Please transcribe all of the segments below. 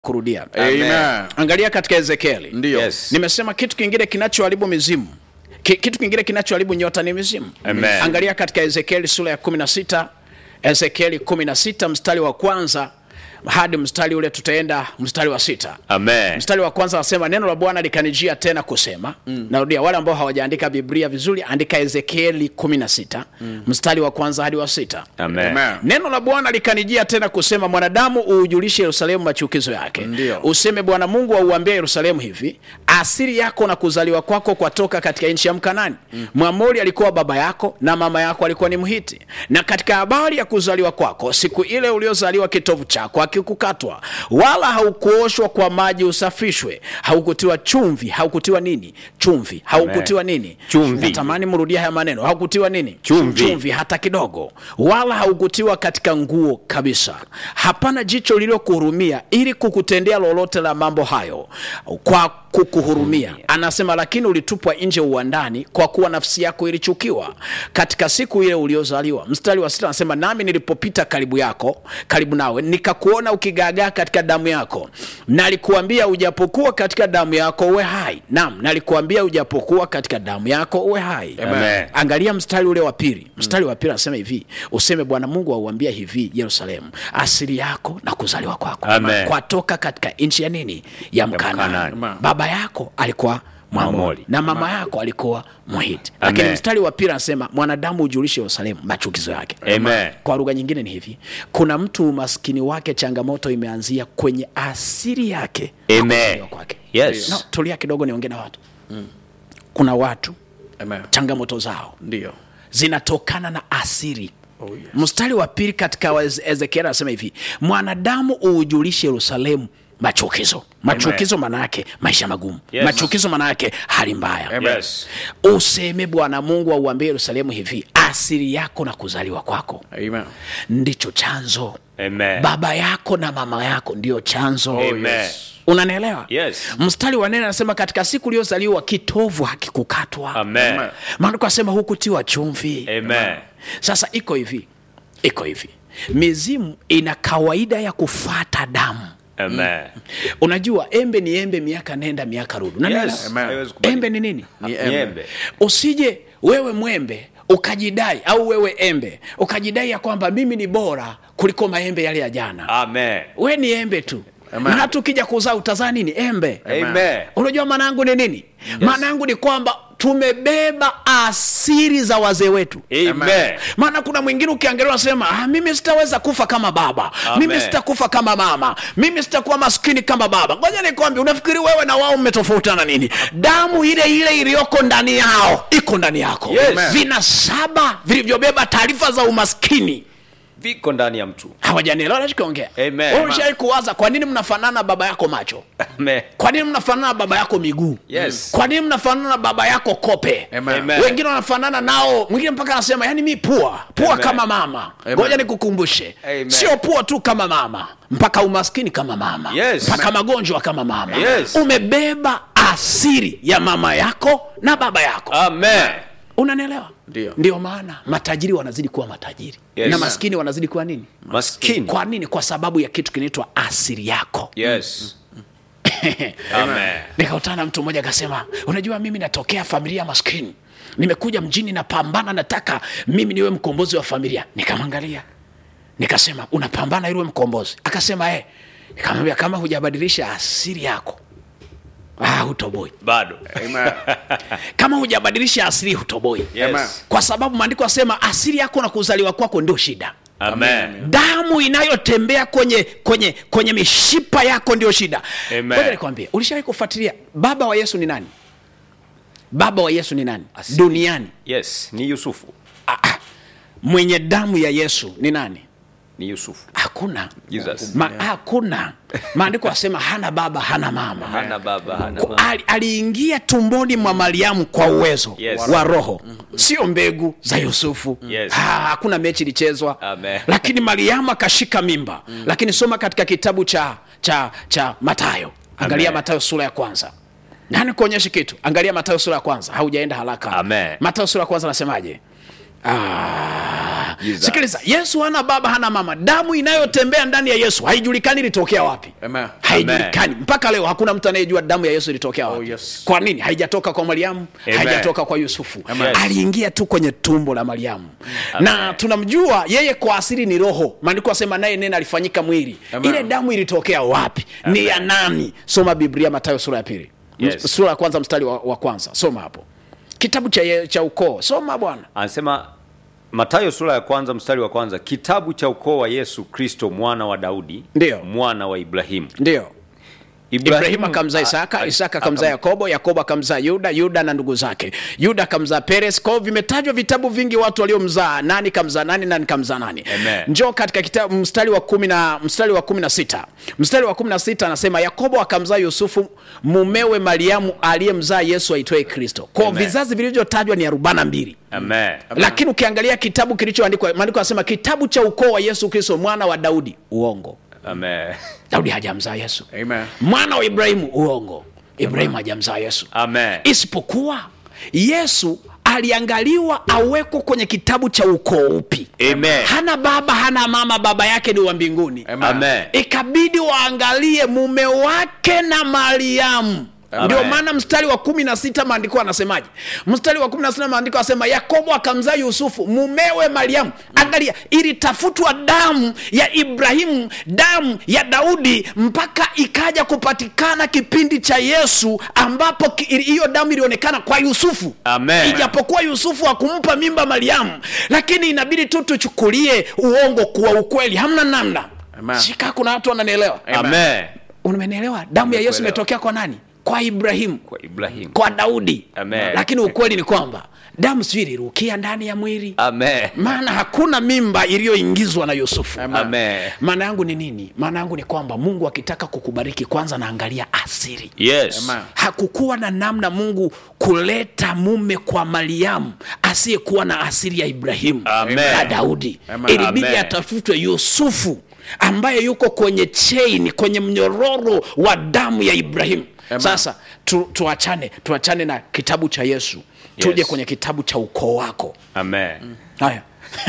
kurudia Amen. angalia katika ezekieli Ndio. Yes. nimesema kitu kingine kinachoharibu mizimu Ki, kitu kingine kinachoharibu nyota ni mizimu Amen. angalia katika ezekieli sura ya 16 ezekieli 16 mstari wa kwanza hadi mstari ule tutaenda mstari wa sita Amen. mstari wa kwanza anasema neno la bwana likanijia tena kusema mm. narudia wale ambao hawajaandika biblia vizuri andika ezekieli 16 mm. mstari wa kwanza hadi wa sita Amen. Amen. neno la bwana likanijia tena kusema mwanadamu uujulishe yerusalemu machukizo yake Ndio. useme bwana mungu auambia yerusalemu hivi asili yako na kuzaliwa kwako kwatoka katika nchi ya mkanani mm. mwamori alikuwa baba yako na mama yako alikuwa ni mhiti na katika habari ya kuzaliwa kwako siku ile uliozaliwa kitovu chako hakikukatwa wala haukuoshwa kwa maji usafishwe haukutiwa chumvi haukutiwa nini chumvi haukutiwa nini Chumvi. natamani mrudia haya maneno haukutiwa nini Chumvi. chumvi hata kidogo wala haukutiwa katika nguo kabisa hapana jicho lililokuhurumia ili kukutendea lolote la mambo hayo kwa kukuhurumia anasema lakini ulitupwa nje uwandani kwa kuwa nafsi yako ilichukiwa katika siku ile uliozaliwa mstari wa sita anasema nami nilipopita karibu yako karibu nawe nikakuona ukigaagaa katika damu yako nalikuambia ujapokuwa katika damu yako uwe hai naam nalikuambia ujapokuwa katika damu yako uwe hai Amen. angalia mstari ule wa pili mstari wa pili anasema hivi useme bwana mungu auambia hivi yerusalemu asili yako na kuzaliwa kwako Amen. kwatoka katika nchi ya nini ya mkanani Mkanaani. Amen. baba yako alikuwa mwamori Mwamori. na mama yako alikuwa mhiti lakini Amen. mstari wa pili anasema mwanadamu ujulishe yerusalemu machukizo yake Amen. kwa lugha nyingine ni hivi kuna mtu umaskini wake changamoto imeanzia kwenye asili yake na Amen. kuzaliwa kwake Yes. no, tulia kidogo niongee na watu kuna watu Amen. changamoto zao Ndio. zinatokana na asiri Oh, yes. mstari wa pili katika wa Eze- ezekieli anasema hivi mwanadamu uujulishe yerusalemu machukizo machukizo maana yake maisha magumu Yes. machukizo maana yake hali mbaya Amen. Yes. useme bwana mungu auambie yerusalemu hivi asili yako na kuzaliwa kwako Amen. ndicho chanzo Amen. baba yako na mama yako ndio chanzo Amen. unanielewa Yes. mstari wa nene anasema katika siku uliyozaliwa kitovu hakikukatwa Amen. maandiko asema hukutiwa chumvi Amen. sasa iko hivi iko hivi mizimu ina kawaida ya kufata damu Amen. unajua embe ni embe miaka nenda miaka rudi Unanielewa? Yes. Amen. Haiwezi kubadilika. embe ni nini Ni Ni embe. embe. usije wewe mwembe ukajidai au wewe embe ukajidai ya kwamba mimi ni bora kuliko maembe yale ya jana Amen. we ni embe tu Amen. na hata ukija kuzaa utazaa nini embe Amen. unajua maana yangu ni nini maana yangu ni kwamba tumebeba asiri za wazee wetu Amen. maana kuna mwingine ukiangalia unasema ah, mimi sitaweza kufa kama baba Amen. mimi sitakufa kama mama mimi sitakuwa maskini kama baba ngoja nikwambi unafikiri wewe na wao mmetofautana nini damu ile ile iliyoko ndani yao iko ndani yako Yes. Amen. vina saba vilivyobeba taarifa za umaskini Viko ndani ya mtu. hawajanielewa nachokiongea Amen. Wewe ulishawahi kuwaza kwa nini mnafanana baba yako macho Amen. kwa nini mnafanana na baba yako miguu Yes. kwa nini mnafanana na baba yako kope Amen. Amen. wengine wanafanana nao mwingine mpaka anasema yani mi pua pua Amen. kama mama Amen. ngoja nikukumbushe Amen. sio pua tu kama mama mpaka umaskini kama mama Yes. mpaka magonjwa kama mama Yes. umebeba asiri ya mama yako na baba yako Amen. unanielewa Ndio. ndio maana matajiri wanazidi kuwa matajiri Yes. na maskini wanazidi kuwa nini Maskini. kwa nini kwa sababu ya kitu kinaitwa asiri yako Yes. Amen. nikakutana na mtu mmoja akasema unajua mimi natokea familia maskini nimekuja mjini napambana nataka mimi niwe mkombozi wa familia nikamwangalia nikasema unapambana ili uwe mkombozi akasema eh nikamwambia kama hujabadilisha asili yako ah, hutoboi Bado. Amen. kama hujabadilisha asili hutoboi Amen. Yes. kwa sababu maandiko asema asili yako na kuzaliwa kwako ndio shida Amen. damu inayotembea kwenye kwenye kwenye mishipa yako ndio shida Amen. ngoja nikwambie ulishawahi kufuatilia baba wa yesu ni nani baba wa yesu ni nani Asili. duniani Yes. Ni Yusufu. ah, ah. mwenye damu ya yesu ni nani Ni Yusufu. hakuna Jesus. Ma, hakuna maandiko asema hana baba hana mama Hana baba, hana Ku- mama. ali- aliingia tumboni mwa mariamu kwa uwezo Yes. wa roho sio mbegu za yusufu Yes. ha, hakuna mechi ilichezwa Amen. lakini mariamu akashika mimba lakini soma katika kitabu cha cha cha matayo angalia Amen. matayo sura ya kwanza nani kuonyesha kitu angalia matayo sura ya kwanza haujaenda haraka Amen. matayo sura ya kwanza anasemaje Ah, Jesus. sikiliza yesu hana baba hana mama damu inayotembea ndani ya yesu haijulikani ilitokea wapi Amen. haijulikani mpaka leo hakuna mtu anayejua damu ya yesu ilitokea wapi Oh, yes. kwa nini haijatoka kwa mariamu Amen. haijatoka kwa yusufu Amen. aliingia tu kwenye tumbo la mariamu na tunamjua yeye kwa asili ni roho maandiko asema naye nene alifanyika mwili Amen. ile damu ilitokea wapi ni ya nani soma biblia matayo sura ya pili Yes. sura ya kwanza mstari wa, wa kwanza soma hapo kitabu cha, ye- cha ukoo soma bwana anasema matayo sura ya kwanza mstari wa kwanza kitabu cha ukoo wa yesu kristo mwana wa daudi Ndiyo. mwana wa ibrahimu ndio ibrahimu akamzaa a- isaka a- isaka akamzaa yakobo yakobo akamzaa yuda yuda na ndugu zake yuda akamzaa peres kwao vimetajwa vitabu vingi watu waliomzaa nani kamzaa nani nani kamzaa nani Amen. njoo katika kitabu mstari wa kumi na mstari wa kumi na sita mstari wa kumi na sita anasema yakobo akamzaa yusufu mumewe mariamu aliyemzaa yesu aitwaye kristo kwao Amen. vizazi vilivyotajwa ni arobaini na mbili Amen. lakini ukiangalia kitabu kilichoandikwa maandiko anasema kitabu cha ukoo wa yesu kristo mwana wa daudi uongo Amen. daudi hajamzaa yesu Amen. mwana wa ibrahimu uongo ibrahimu hajamzaa yesu Amen. isipokuwa yesu aliangaliwa awekwe kwenye kitabu cha ukoo upi Amen. hana baba hana mama baba yake ni wa mbinguni Amen. Amen. ikabidi waangalie mume wake na mariamu Amen. ndio maana mstari wa kumi na sita maandiko anasemaje mstari wa kumi na sita maandiko anasema yakobo akamzaa yusufu mumewe mariamu angalia ilitafutwa damu ya ibrahimu damu ya daudi mpaka ikaja kupatikana kipindi cha yesu ambapo ki- hiyo damu ilionekana kwa yusufu Amen. ijapokuwa yusufu akumpa mimba mariamu lakini inabidi tu tuchukulie uongo kuwa ukweli hamna namna Amen. shika kuna watu wananielewa Amen. umenielewa damu ya yesu Nimekuelewa. imetokea kwa nani kwa ibrahimu Kwa Ibrahimu. kwa daudi Amen. lakini ukweli ni kwamba damu sijui ilirukia ndani ya mwili Amen. maana hakuna mimba iliyoingizwa na yusufu Amen. maana yangu ni nini maana yangu ni kwamba mungu akitaka kukubariki kwanza naangalia asiri Yes. Amen. hakukuwa na namna mungu kuleta mume kwa mariamu asiyekuwa na asili ya ibrahimu Amen. na daudi Amen. ilibidi Amen. atafutwe yusufu ambaye yuko kwenye chain kwenye mnyororo wa damu ya ibrahimu Amen. sasa tu, tuachane tuachane na kitabu cha yesu tuje Yes. kwenye kitabu cha ukoo wako Amen. haya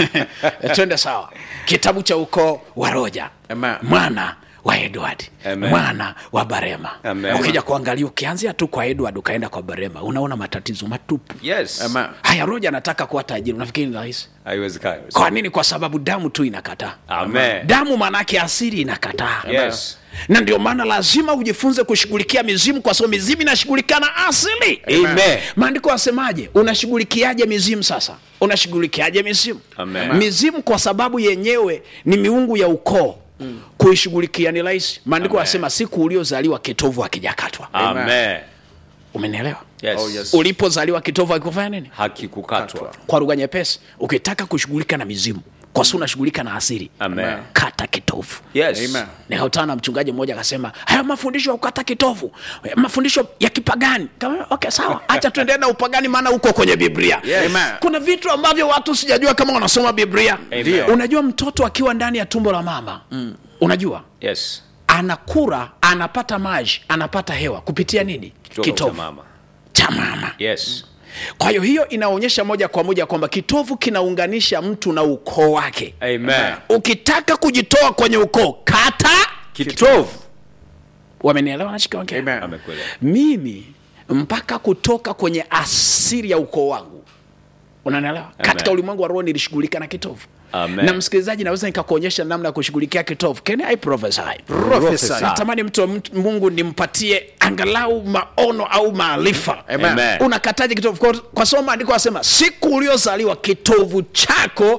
twende sawa kitabu cha ukoo wa roja Amen. mwana wa edward Amen. mwana wa barema Amen. ukija kuangalia ukianzia tu kwa edward ukaenda kwa barema unaona matatizo matupu Yes. Amen. haya roja anataka kuwa tajiri unafikiri ni rahisi Haiwezekani. kwa nini kwa sababu damu tu inakataa Amen. damu maanaake asili inakataa Yes. na ndio maana lazima ujifunze kushughulikia mizimu kwa sababu mizimu inashughulikia na asili Amen. maandiko asemaje unashughulikiaje mizimu sasa unashughulikiaje mizimu Amen. mizimu kwa sababu yenyewe ni miungu ya ukoo kuishughulikia ni rahisi maandiko Amen. anasema siku uliozaliwa kitovu hakijakatwa Amen. umenielewa Yes. Oh, yes. ulipozaliwa kitovu hakikufanya nini Hakikukatwa. kwa lugha nyepesi ukitaka kushughulika na mizimu kwa sababu unashughulika na asili Amen. kata kitovu Yes. Amen. nikakutana na mchungaji mmoja akasema haya mafundisho ya kukata kitovu eh, mafundisho ya kipagani Kama, okay sawa hacha tuendelee na upagani maana uko kwenye biblia Yes. Amen. kuna vitu ambavyo watu sijajua kama wanasoma biblia Amen. unajua mtoto akiwa ndani ya tumbo la mama mm. unajua Yes. anakura anapata maji anapata hewa kupitia nini Kutoka kwa kitovu mama. cha mama Yes. kwa hiyo hiyo inaonyesha moja kwa moja kwamba kitovu kinaunganisha mtu na ukoo wake Amen. ukitaka kujitoa kwenye ukoo kata Kitovu. wamenielewa nachikiongea Amen. Amekuelewa. mimi mpaka kutoka kwenye asili ya ukoo wangu unanielewa katika ulimwengu wa roho nilishughulika na kitovu Amen. na msikilizaji naweza nikakuonyesha namna ya kushughulikia kitovu Can I prophesy? Prophesy. natamani mtu, mtu mungu nimpatie angalau maono au maarifa Amen. Amen. unakataje kitovu kwa, kwa sababu maandiko asema siku uliozaliwa kitovu chako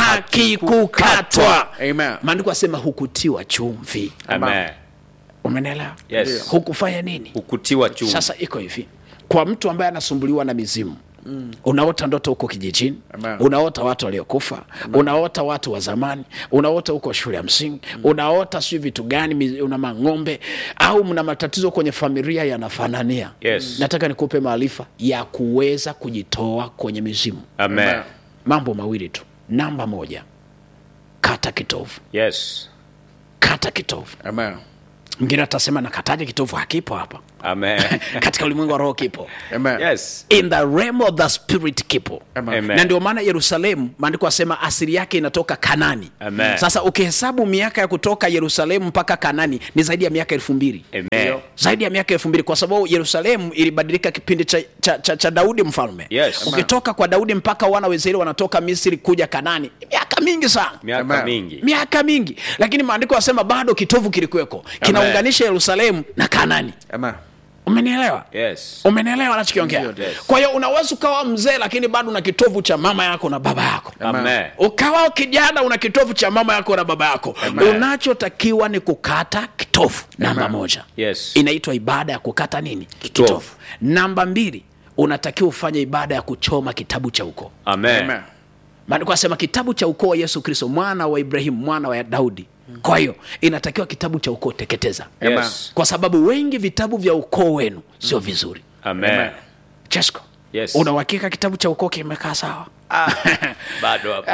hakikukatwa Amen. maandiko asema hukutiwa chumvi Amen. umenelewa Yes. hukufanya nini Ukutiwa chumvi. sasa iko hivi kwa mtu ambaye anasumbuliwa na mizimu Mm. unaota ndoto huko kijijini Amen. unaota watu waliokufa unaota watu wa zamani unaota huko shule ya msingi unaota sijui vitu gani mizi- una mang'ombe au mna matatizo kwenye familia yanafanania Yes. nataka nikupe maarifa ya kuweza kujitoa kwenye mizimu Amen. mambo mawili tu namba moja kata kitovu Yes. kata kitovu Amen. mwingine atasema nakataja kitovu hakipo hapa Amen. katika ulimwengu wa roho kipo Amen. yes. in the realm of the spirit kipo Amen. Amen. na ndio maana yerusalemu maandiko asema asili yake inatoka kanani Amen. sasa ukihesabu miaka ya kutoka yerusalemu mpaka kanani ni zaidi ya miaka elfu mbili Amen. zaidi ya miaka elfu mbili kwa sababu yerusalemu ilibadilika kipindi cha, cha, cha, cha daudi mfalme Yes. ukitoka kwa daudi mpaka wana wa israeli wanatoka misri kuja kanani ni miaka mingi sana Miaka Amen. mingi. miaka mingi lakini maandiko yasema bado kitovu kilikuweko kinaunganisha yerusalemu na kanani Amen. umenielewa Yes. umenielewa nachokiongea Ndio, yes. kwa hiyo unaweza ukawa mzee lakini bado una kitovu cha mama yako na baba yako Amen. ukawa kijana una kitovu cha mama yako na baba yako Amen. unachotakiwa ni kukata kitovu namba Amen. moja Yes. inaitwa ibada ya kukata nini Kitovu. namba mbili unatakiwa ufanye ibada ya kuchoma kitabu cha ukoo Amen. Amen. maandiko asema kitabu cha ukoo wa yesu kristo mwana wa ibrahimu mwana wa daudi kwa hiyo inatakiwa kitabu cha ukoo teketeza Yes. kwa sababu wengi vitabu vya ukoo wenu sio vizuri Amen. chesko Yes. una uhakika kitabu cha ukoo kimekaa sawa Bado hapo.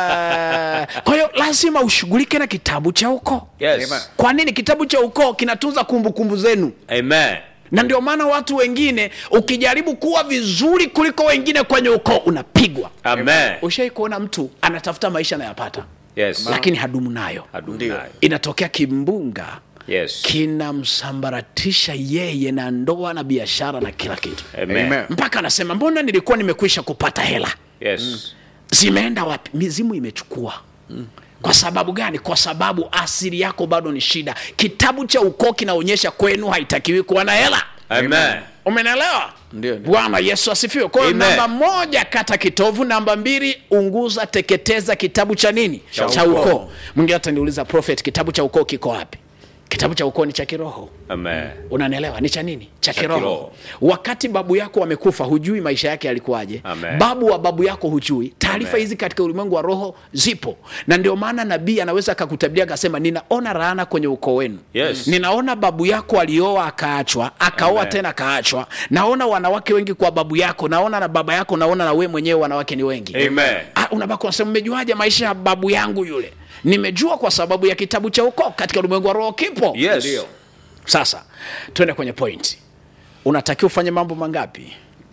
Ah, kwa hiyo lazima ushughulike na kitabu cha ukoo Yes. Amen. kwa nini kitabu cha ukoo kinatunza kumbukumbu zenu Amen. na ndio maana watu wengine ukijaribu kuwa vizuri kuliko wengine kwenye ukoo unapigwa Amen. ushai kuona mtu anatafuta maisha anayapata Yes. lakini hadumu nayo Hadumu Ndio. nayo. inatokea kimbunga Yes. kinamsambaratisha yeye na ndoa na biashara na kila kitu Amen. Amen. mpaka anasema mbona nilikuwa nimekwisha kupata hela Yes. zimeenda wapi mizimu imechukua kwa sababu gani kwa sababu asili yako bado ni shida kitabu cha ukoo kinaonyesha kwenu haitakiwi kuwa na hela Amen. umenelewa Ndio, ndio. bwana yesu asifiwe kwa hiyo Amen. namba moja kata kitovu namba mbili unguza teketeza kitabu cha nini Cha cha ukoo. ukoo mwingine ataniuliza prophet kitabu cha ukoo kiko wapi kitabu cha ukoo ni cha kiroho Amen. unanielewa ni cha nini cha Cha kiroho kiroho. wakati babu yako amekufa hujui maisha yake yalikuwaje Amen. babu wa babu yako hujui taarifa Amen. hizi katika ulimwengu wa roho zipo na ndio maana nabii anaweza akakutabiria akasema ninaona laana kwenye ukoo wenu Yes. ninaona babu yako alioa akaachwa akaoa Amen. tena akaachwa naona wanawake wengi kwa babu yako naona na baba yako naona na we mwenyewe wanawake ni wengi Amen. Ah, unabaki unasema mmejuaje maisha ya babu yangu yule nimejua kwa sababu ya kitabu cha ukoo katika ulimwengu wa roho kipo Yes. Ndio. sasa twende kwenye point unatakiwa ufanye mambo mangapi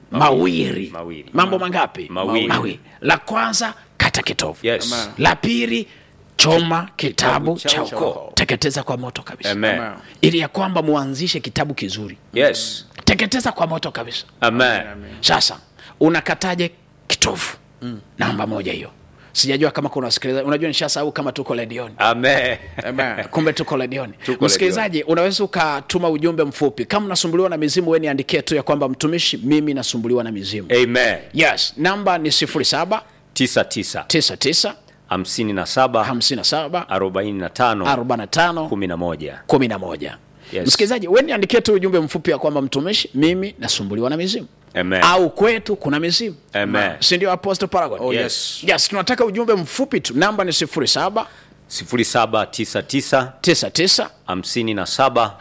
mawili Mawili. mambo mangapi Mawili. la kwanza kata kitovu Yes. Amen. la pili choma kitabu cha cha ukoo. ukoo teketeza kwa moto kabisa Amen. Amen. ili ya kwamba muanzishe kitabu kizuri Yes. teketeza kwa moto kabisa Amen. sasa unakataje kitovu namba moja hiyo sijajua kama kuna wasikilizaji unajua nishasahau kama tuko redioni Amen. Amen. kumbe tuko redioni Tuko msikilizaji unaweza ukatuma ujumbe mfupi kama unasumbuliwa na mizimu we niandikie tu ya kwamba mtumishi mimi nasumbuliwa na mizimu Amen. yes namba ni 07 tisa tisa 99 hamsini na saba 57 arobaini na tano 45 kumi na moja 11 Yes. msikilizaji we niandikie tu ujumbe mfupi ya kwamba mtumishi mimi nasumbuliwa na mizimu Amen. au kwetu kuna mizimu Amen. sindio apostle paragon Oh, Yes. yes tunataka ujumbe mfupi tu namba ni 07 sifuri saba tisa tisa 99 hamsini na saba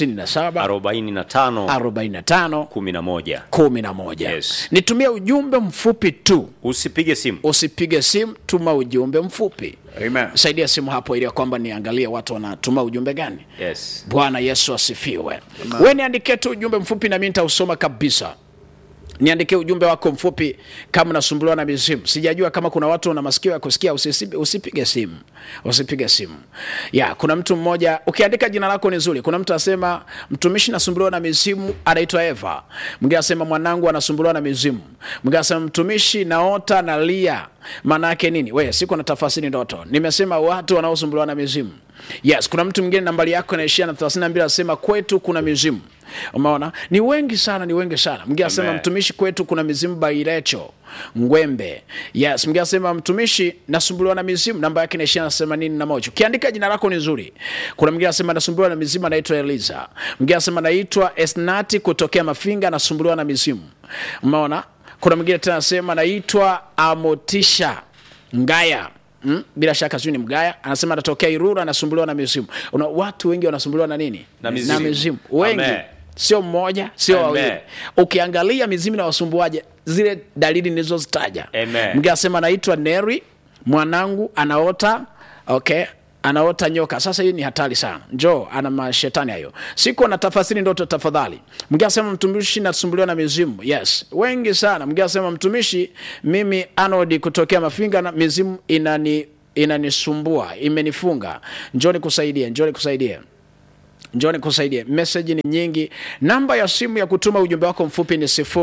57 arobaini na tano 45 kumi na moja 11 Yes. nitumie ujumbe mfupi tu usipige simu usipige simu tuma ujumbe mfupi Amen. saidia simu hapo ili ya kwamba niangalie watu wanatuma ujumbe gani yes. bwana yesu asifiwe we niandikie tu ujumbe mfupi na mi nitausoma kabisa niandikie ujumbe wako mfupi kama unasumbuliwa na mizimu sijajua kama kuna watu na masikio ya kusikia usisi- usipige simu usipige simu ya kuna mtu mmoja ukiandika jina lako ni zuri kuna mtu asema mtumishi nasumbuliwa na mizimu anaitwa eva mwingine asema mwanangu anasumbuliwa na mizimu mwingine asema mtumishi naota nalia maana yake nini we siku na tafasiri ndoto nimesema watu wanaosumbuliwa na mizimu yes kuna mtu mwingine nambari yako inaishia na 32 anasema kwetu kuna mizimu umeona ni wengi sana ni wengi sana mwingine anasema Amen. mtumishi kwetu kuna mizimu bairecho ngwembe yes mwingine anasema mtumishi nasumbuliwa na mizimu namba yake inaishia na themanini na moja ukiandika jina lako ni nzuri kuna mwingine anasema nasumbuliwa na mizimu anaitwa eliza mwingine anasema naitwa esnati kutokea mafinga nasumbuliwa na mizimu umeona kuna mwingine tena anasema naitwa amotisha ngaya Mm? bila shaka sijui ni mgaya anasema anatokea irura anasumbuliwa na mizimu Una, watu wengi wanasumbuliwa na nini Na mizimu. na mizimu wengi Amen. sio mmoja sio Amen. wawili ukiangalia mizimu na wasumbuaje zile dalili nilizozitaja Amen. mge asema naitwa neri mwanangu anaota okay anaota nyoka sasa hii ni hatari sana njoo ana mashetani hayo siku anatafasiri ndoto tafadhali mwingine asema mtumishi nasumbuliwa na mizimu yes wengi sana mwingine asema mtumishi mimi anodi kutokea mafinga na mizimu inani inanisumbua imenifunga njoo nikusaidie njoo nikusaidie njoo nikusaidie meseji ni nyingi namba ya simu ya kutuma ujumbe wako mfupi ni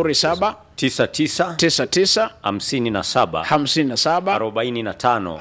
07 tisa tisa 99 hamsini na saba 57 arobaini na tano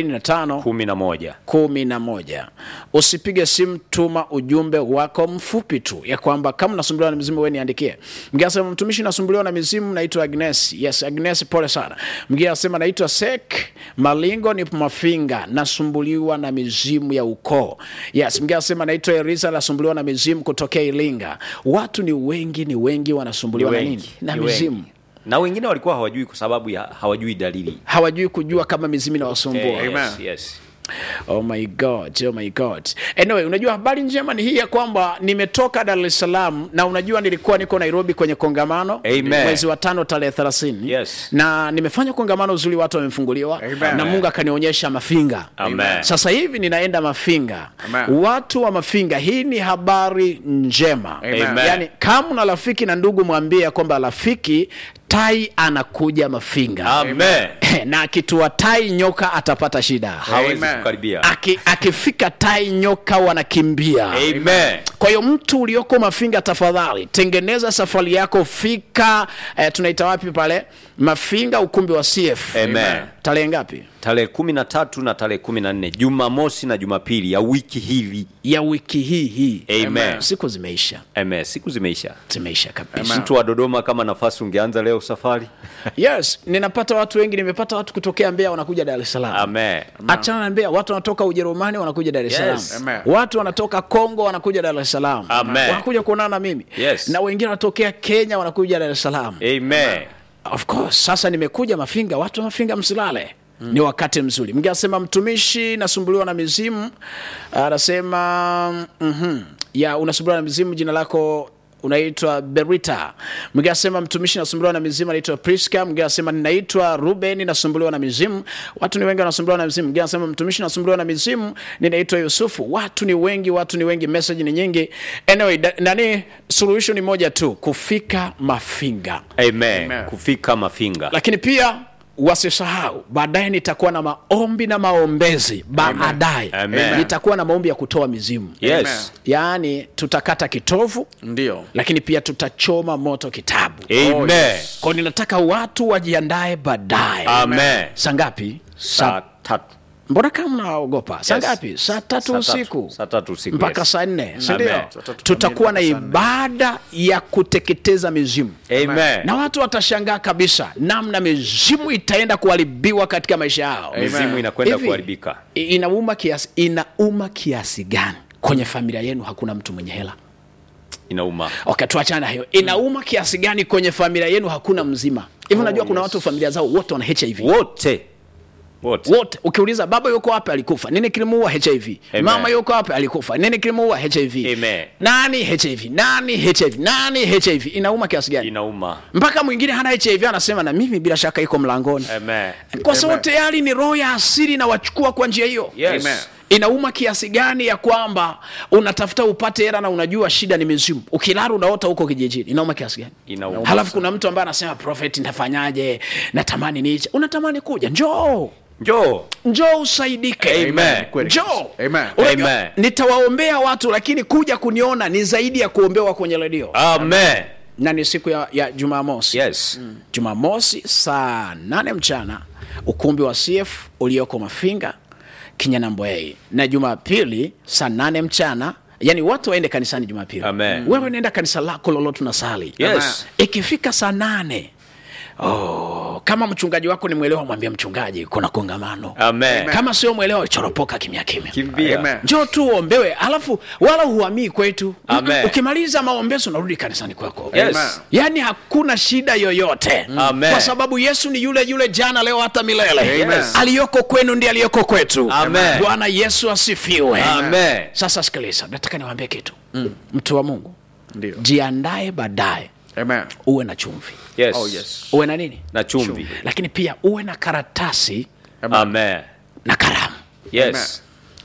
45 kumi na moja kumi na moja usipige simu tuma ujumbe wako mfupi tu ya kwamba kama unasumbuliwa na mizimu we niandikie mgine asema mtumishi nasumbuliwa na mizimu naitwa agnes yes agnes pole sana mgine asema naitwa sek malingo ni mafinga nasumbuliwa na mizimu ya ukoo yes mgine asema naitwa erisa nasumbuliwa na mizimu kutokea ilinga watu ni wengi ni wengi wanasumbuliwa na nini na mizimu na wengine walikuwa hawajui kwa sababu ya hawajui dalili hawajui kujua kama mizimu inawasumbua Eh, Amen. yes, yes. Oh my God, oh my God. Anyway, unajua habari njema ni hii ya kwamba nimetoka Dar es Salaam na unajua nilikuwa niko Nairobi kwenye kongamano Amen. mwezi wa tano tarehe 30 Yes. na nimefanya kongamano uzuri, watu wamefunguliwa Amen. na Mungu akanionyesha Mafinga. Amen. Sasa hivi ninaenda Mafinga. Amen. Watu wa Mafinga, hii ni habari njema. Amen. Amen. Yaani kama una rafiki na ndugu, mwambie ya kwamba rafiki tai anakuja Mafinga Amen. na akitua tai nyoka atapata shida hawezi Amen. kukaribia Aki, akifika tai nyoka wanakimbia Amen. kwa hiyo mtu ulioko mafinga tafadhali tengeneza safari yako fika eh, tunaita wapi pale mafinga ukumbi wa cf Amen. tarehe ngapi tarehe kumi na tatu na tarehe kumi na nne jumamosi na jumapili ya wiki hili ya wiki hii hii Amen. siku zimeisha Amen. siku zimeisha zimeisha kabisa mtu wa dodoma kama nafasi ungeanza leo safari yes ninapata watu wengi nimepata watu kutokea mbeya wanakuja dar es salaam Amen. achana na Mbeya, watu wanatoka Ujerumani wanakuja Dar es Salaam. Yes. Amen. Watu wanatoka Kongo wanakuja Dar es Salaam. Amen. Wanakuja kuonana na mimi. Yes. Na wengine wanatokea Kenya wanakuja Dar es Salaam. Amen. Of course, sasa nimekuja Mafinga, watu wa Mafinga msilale. Ni wakati mzuri. Mnge asema mtumishi nasumbuliwa na mizimu. Anasema mhm. Ya unasumbuliwa na mizimu jina lako unaitwa Berita. Mwingine asema mtumishi nasumbuliwa na mizimu anaitwa Priska. Mwingine asema ninaitwa Ruben nasumbuliwa na mizimu. Watu ni wengi wanasumbuliwa na mizimu. Mwingine anasema mtumishi nasumbuliwa na mizimu ninaitwa Yusufu. Watu ni wengi, watu ni wengi, message ni nyingi. Anyway, da, nani suluhisho ni moja tu, kufika Mafinga. Amen. Amen. kufika mafinga Lakini pia wasisahau baadaye nitakuwa na maombi na maombezi baadaye Amen. nitakuwa na maombi ya kutoa mizimu yes yaani tutakata kitovu ndio lakini pia tutachoma moto kitabu Amen. yes. kwao ninataka watu wajiandae baadaye Amen. saa ngapi saa saa tatu mbona kama mnaogopa saa Yes. ngapi saa tatu Saa tatu. usiku Saa tatu usiku, mpaka yes. saa nne Amen. sindio Saa tatu tutakuwa na kamili mpaka saa nne. ibada ya kuteketeza mizimu Amen. na watu watashangaa kabisa namna mizimu itaenda kuharibiwa katika maisha yao mizimu inakwenda Hivi, kuharibika i- inauma kiasi inauma kiasi gani kwenye familia yenu hakuna mtu mwenye hela inauma okay tuachana na hiyo inauma kiasi gani kwenye familia yenu hakuna mzima hivi unajua kuna watu familia zao wote wana hiv wote wote wote ukiuliza baba yuko wapi alikufa nini kilimuua hiv Amen. mama yuko wapi alikufa nini kilimuua hiv Amen. nani hiv nani hiv nani hiv inauma kiasi gani inauma mpaka mwingine hana hiv anasema na mimi bila shaka iko mlangoni Amen. kwa sababu Amen. tayari ni roho ya asili inawachukua kwa njia hiyo Yes. Amen. inauma kiasi gani ya kwamba unatafuta upate hela na unajua shida ni mizimu ukilala unaota huko kijijini inauma kiasi gani Inauma halafu kuna mtu ambaye anasema prophet nitafanyaje natamani niche unatamani kuja njoo njoo njoo usaidike Amen. Kweli. njoo Amen. Unajua, Amen. nitawaombea watu lakini kuja kuniona ni zaidi ya kuombewa kwenye redio amen na ni siku ya, ya jumamosi yes jumamosi saa nane mchana ukumbi wa cf ulioko mafinga kinyanambwei na jumapili saa nane mchana yani watu waende kanisani jumapili Amen. wewe nenda kanisa lako lolote unasali yes ikifika saa nane oh, kama mchungaji wako ni mwelewa mwambie mchungaji kuna kongamano amen kama sio mwelewa choropoka kimya kimya kimbia Amen. njoo tu uombewe alafu wala huamii kwetu Amen. ukimaliza maombezo unarudi kanisani kwako Yes. Amen. yaani hakuna shida yoyote Amen. kwa sababu yesu ni yule yule jana leo hata milele Amen. aliyoko kwenu ndiye aliyoko kwetu Amen. bwana yesu asifiwe amen sasa sikiliza nataka niwaambie kitu mtu wa mungu ndio jiandae baadaye Amen. uwe na chumvi yes Oh, yes. uwe na nini na chumvi lakini pia uwe na karatasi amen na karamu yes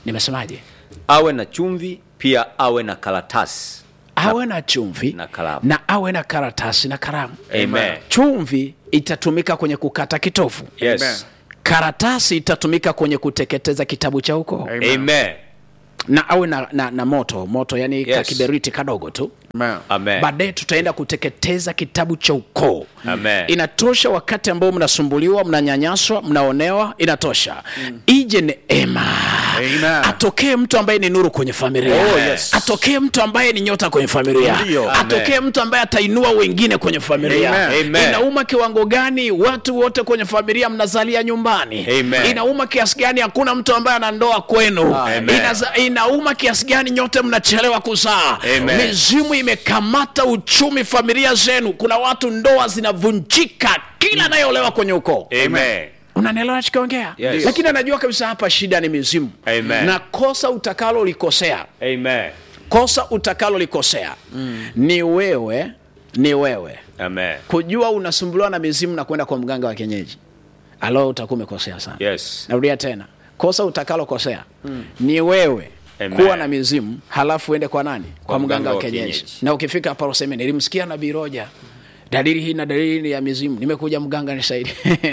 nimesemaje awe na chumvi pia awe na karatasi awe na chumvi na kalamu. na awe na karatasi na kalamu Amen. chumvi itatumika kwenye kukata kitofu yes Amen. karatasi itatumika kwenye kuteketeza kitabu cha ukoo Amen. amen na awe na, na, na moto moto yani Yes. kakiberiti kadogo tu Amen. amen baadaye tutaenda kuteketeza kitabu cha ukoo Amen. inatosha wakati ambao mnasumbuliwa mnanyanyaswa mnaonewa inatosha ije neema Amen. atokee mtu ambaye ni nuru kwenye familia Oh, yes. atokee mtu ambaye ni nyota kwenye familia Ndio. atokee mtu ambaye atainua wengine kwenye familia Amen. Amen. inauma kiwango gani watu wote kwenye familia mnazalia nyumbani Amen. inauma kiasi gani hakuna mtu ambaye ana ndoa kwenu Amen. Inaza, inauma kiasi gani nyote mnachelewa kuzaa Amen. mizimu imekamata uchumi familia zenu kuna watu ndoa zinavunjika kila anayeolewa kwenye ukoo amen unanielewa nachokiongea Yes. lakini anajua kabisa hapa shida ni mizimu Amen. na kosa utakalo likosea amen kosa utakalo likosea ni wewe ni wewe amen kujua unasumbuliwa na mizimu na kwenda kwa mganga wa kienyeji alo utakuwa umekosea sana yes narudia tena kosa utakalokosea ni wewe Amen. kuwa na mizimu halafu uende kwa nani kwa, mganga wa kienyeji kienyeji. na ukifika hapa useme nilimsikia nabii roja dalili hii na dalili hii ya mizimu nimekuja mganga nisaidie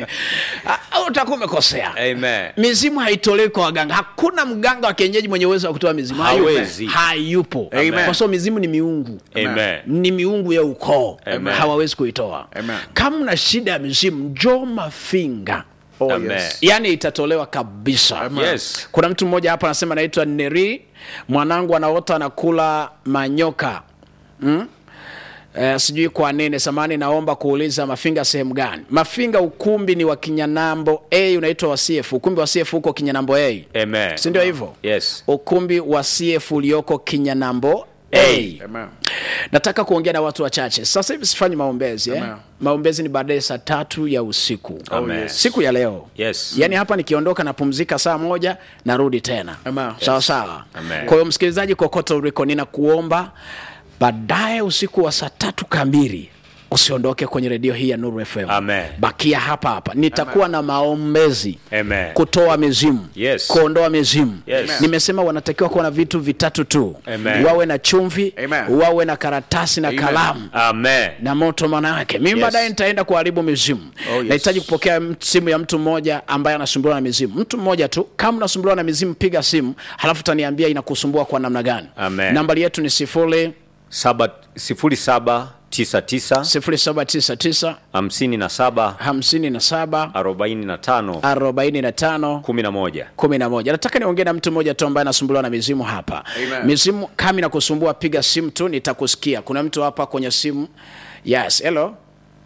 Ah, utakuwa umekosea amen mizimu haitolewi kwa waganga hakuna mganga wa kienyeji mwenye uwezo wa kutoa mizimu Hawezi. hayupo Amen. kwa sababu mizimu ni miungu amen ni miungu ya ukoo Amen. hawawezi kuitoa Amen. kama una shida ya mizimu njoo mafinga Oh, Amen. yes. yani itatolewa kabisa yes kuna mtu mmoja hapa anasema anaitwa neri mwanangu anaota anakula manyoka mm? Eh, sijui kwa nini samani naomba kuuliza mafinga sehemu gani mafinga ukumbi ni wa kinyanambo a unaitwa wa cf ukumbi wa cf huko kinyanambo a amen si ndio hivyo yes ukumbi wa cf ulioko kinyanambo a Amen. nataka kuongea na watu wachache sasa hivi sifanyi maombezi eh? Amen. maombezi ni baadaye saa tatu ya usiku Amen. yes. siku ya leo Yes. yaani hapa nikiondoka napumzika saa moja narudi tena Amen. sawa sawa Amen. kwa hiyo msikilizaji kokote uliko ninakuomba baadaye usiku wa saa tatu kamili usiondoke kwenye redio hii ya nuru fm Amen. bakia hapa hapa nitakuwa na maombezi Amen. kutoa mizimu Yes. kuondoa mizimu Yes. nimesema wanatakiwa kuwa na vitu vitatu tu Amen. wawe na chumvi Amen. wawe na karatasi na Amen. kalamu amen na moto maana yake mimi Yes. baadaye nitaenda kuharibu mizimu Oh, yes. nahitaji kupokea m- simu ya mtu mmoja ambaye anasumbuliwa na mizimu mtu mmoja tu kama unasumbuliwa na mizimu piga simu halafu utaniambia inakusumbua kwa namna gani Amen. nambari yetu ni sifuri saba sifuri saba tisa tisa sifuri saba tisa tisa hamsini na saba hamsini na saba arobaini na tano arobaini na tano kumi na moja kumi na moja nataka niongee na mtu mmoja tu ambaye anasumbuliwa na mizimu hapa Amen. mizimu kama inakusumbua piga simu tu nitakusikia kuna mtu hapa kwenye simu yes hello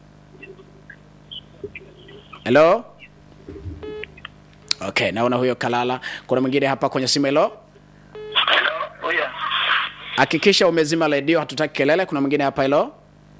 hello okay naona huyo kalala kuna mwingine hapa kwenye simu hello Oya, hakikisha umezima redio hatutaki kelele kuna mwingine hapa hilo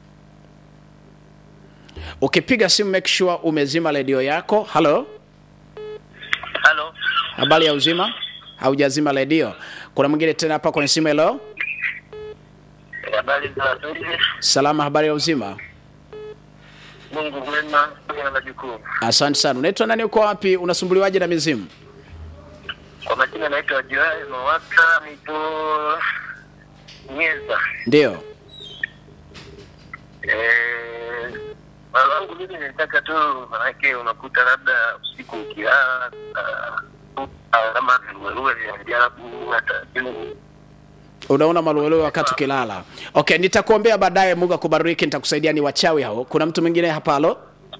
ukipiga simu make sure umezima redio yako halo halo. habari ya uzima haujazima redio kuna mwingine tena hapa kwenye simu hilo Habari za asubuhi. salama habari ya uzima Mungu mwema, pamoja na majukumu. asante sana unaitwa nani uko wapi unasumbuliwaje na mizimu Kwa majina naitwa Joel Mawaka, nipo Nyeza. ndio Eh, swala langu mimi nilitaka tu, manake unakuta labda usiku ukilala ah, ah, kama viluelue vya ajabu hata simu unaona maluelue wakati ukilala okay nitakuombea baadaye mungu akubariki nitakusaidia ni wachawi hao kuna mtu mwingine hapa halo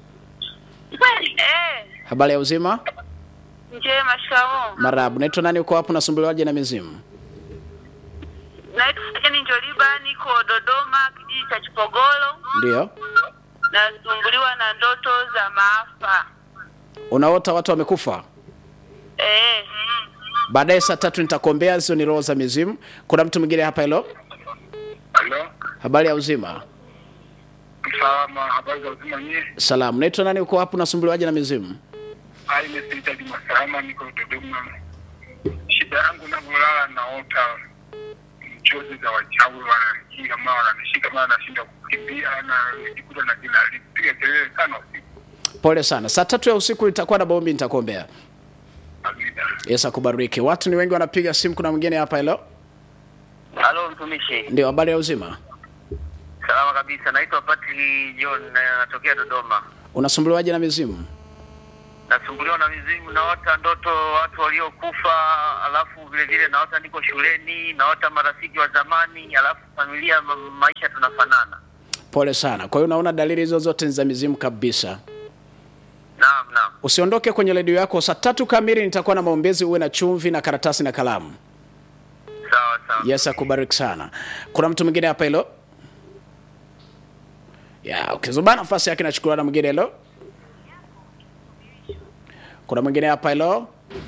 Eh, habari ya uzima njema shikamoo. marabu unaitwa nani uko wapi unasumbuliwaje na mizimu Naitwa Jeni Njoliba, niko Dodoma, kijiji cha Chipogolo. ndio Nasumbuliwa na ndoto za maafa. unaota watu wamekufa Eh, baadaye saa tatu nitakuombea hizo ni roho za mizimu kuna mtu mwingine hapa hilo Halo, habari ya uzima salama, habari za uzima nyie? salamu unaitwa nani uko wapi unasumbuliwaje na mizimu Hai, nimepita Juma Salama, niko Dodoma. Shida yangu navyolala, naota mchozi za wachawi wananijia, mara wananishika, mara nashinda kukimbia, na nijikuta na jina lipiga kelele sana usiku. pole sana saa tatu ya usiku itakuwa na maombi nitakuombea Amina. Yesu akubariki. Watu ni wengi wanapiga simu, kuna mwingine hapa. Hello, Halo mtumishi, ndio habari ya uzima. salama kabisa. Naitwa Patrick John na natokea Dodoma. Unasumbuliwaje na mizimu? Nasumbuliwa na mizimu, naota ndoto watu waliokufa, alafu vile vile naota niko shuleni, naota marafiki wa zamani, alafu familia, ma maisha tunafanana. Pole sana. Kwa hiyo unaona dalili hizo zote ni za mizimu kabisa. Naam, naam. Usiondoke kwenye redio yako. Saa tatu kamili nitakuwa na maombezi, uwe na chumvi na karatasi na kalamu. Sawa sawa. Yesu akubariki sana. Kuna mtu mwingine hapa hilo? Ya, ukizuba nafasi yake nachukuliwa na mwingine hilo. Kuna mwingine hapa hilo?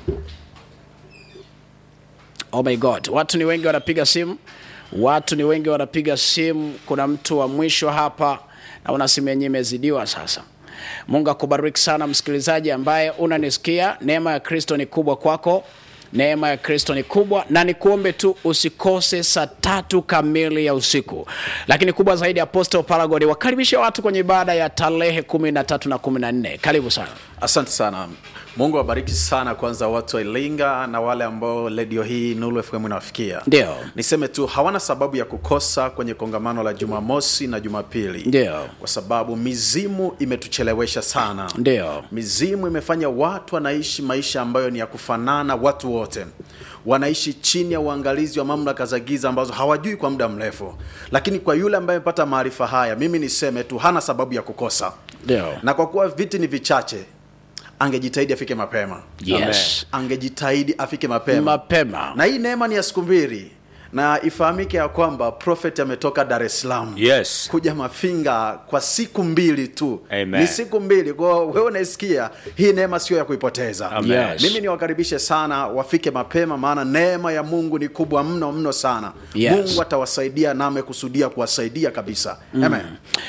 Oh my God, watu ni wengi wanapiga simu, watu ni wengi wanapiga simu. Kuna mtu wa mwisho hapa, naona simu yenyewe imezidiwa sasa. Mungu akubariki sana msikilizaji ambaye unanisikia. Neema ya Kristo ni kubwa kwako, neema ya Kristo ni kubwa, na nikuombe tu usikose saa tatu kamili ya usiku. Lakini kubwa zaidi, Apostle Paragoni wakaribishe watu kwenye ibada ya tarehe kumi na tatu na kumi na nne. Karibu sana. Asante sana. Mungu awabariki sana kwanza watu wa Iringa na wale ambao redio hii Nuru FM inawafikia. Ndio. Niseme tu hawana sababu ya kukosa kwenye kongamano la Jumamosi na Jumapili. Ndio. Kwa sababu mizimu imetuchelewesha sana. Ndio. Mizimu imefanya watu wanaishi maisha ambayo ni ya kufanana, watu wote wanaishi chini ya uangalizi wa mamlaka za giza ambazo hawajui kwa muda mrefu. Lakini kwa yule ambaye amepata maarifa haya, mimi niseme tu hana sababu ya kukosa. Ndio. Na kwa kuwa viti ni vichache, angejitahidi afike mapema. Yes. Angejitahidi afike mapema. Mapema. Na hii neema ni ya siku mbili, na ifahamike ya kwamba prophet ametoka Dar es Salaam Yes. kuja Mafinga kwa siku mbili tu. Amen. Ni siku mbili. Kwa hiyo wewe unaisikia, hii neema sio ya kuipoteza. Amen. Yes. Mimi niwakaribishe sana wafike mapema, maana neema ya Mungu ni kubwa mno mno sana. Yes. Mungu atawasaidia na amekusudia kuwasaidia kabisa. Amen.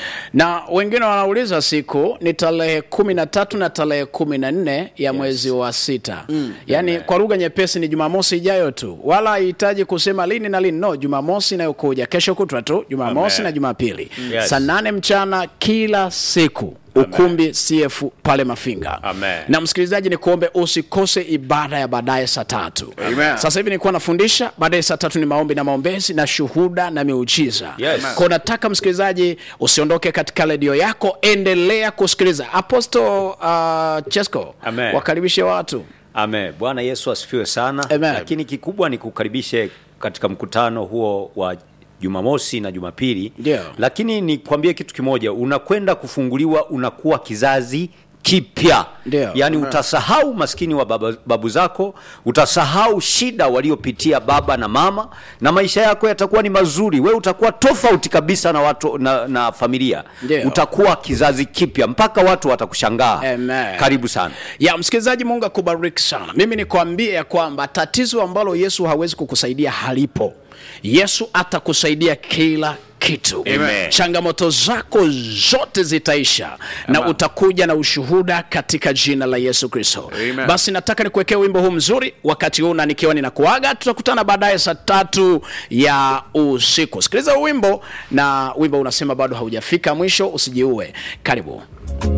na wengine wanauliza siku ni tarehe kumi na tatu na tarehe kumi na nne ya mwezi wa sita yaani kwa lugha nyepesi ni jumamosi ijayo tu wala hahitaji kusema lini na lini no jumamosi inayokuja kesho kutwa tu jumamosi Amen. na jumapili Yes. saa nane mchana kila siku ukumbi CF pale Mafinga. Amen. Na msikilizaji, ni kuombe usikose ibada ya baadaye saa tatu. Amen. Sasa hivi nilikuwa nafundisha, baadaye saa tatu ni maombi na maombezi na shuhuda na miujiza. Yes. Kwa nataka msikilizaji usiondoke katika redio yako, endelea kusikiliza. Apostle uh, Chesco, Amen. wakaribishe watu. Amen. Bwana Yesu asifiwe sana. Amen. Lakini kikubwa ni kukaribishe katika mkutano huo wa Jumamosi na Jumapili. Ndio. Lakini nikwambie kitu kimoja, unakwenda kufunguliwa, unakuwa kizazi kipya. Ndio. Yaani utasahau maskini wa baba, babu zako, utasahau shida waliopitia baba na mama, na maisha yako yatakuwa ni mazuri. We utakuwa tofauti kabisa na watu na, na familia. Ndio. Utakuwa kizazi kipya mpaka watu watakushangaa. Amen. Karibu sana. ya msikilizaji mungu akubariki sana mimi nikwambie ya kwamba tatizo ambalo yesu hawezi kukusaidia halipo yesu atakusaidia kila kitu Amen. changamoto zako zote zitaisha na utakuja na ushuhuda katika jina la yesu kristo Amen. basi nataka nikuwekea wimbo huu mzuri wakati huu na nikiwa ninakuaga tutakutana baadaye saa tatu ya usiku sikiliza huu wimbo na wimbo unasema bado haujafika mwisho usijiue karibu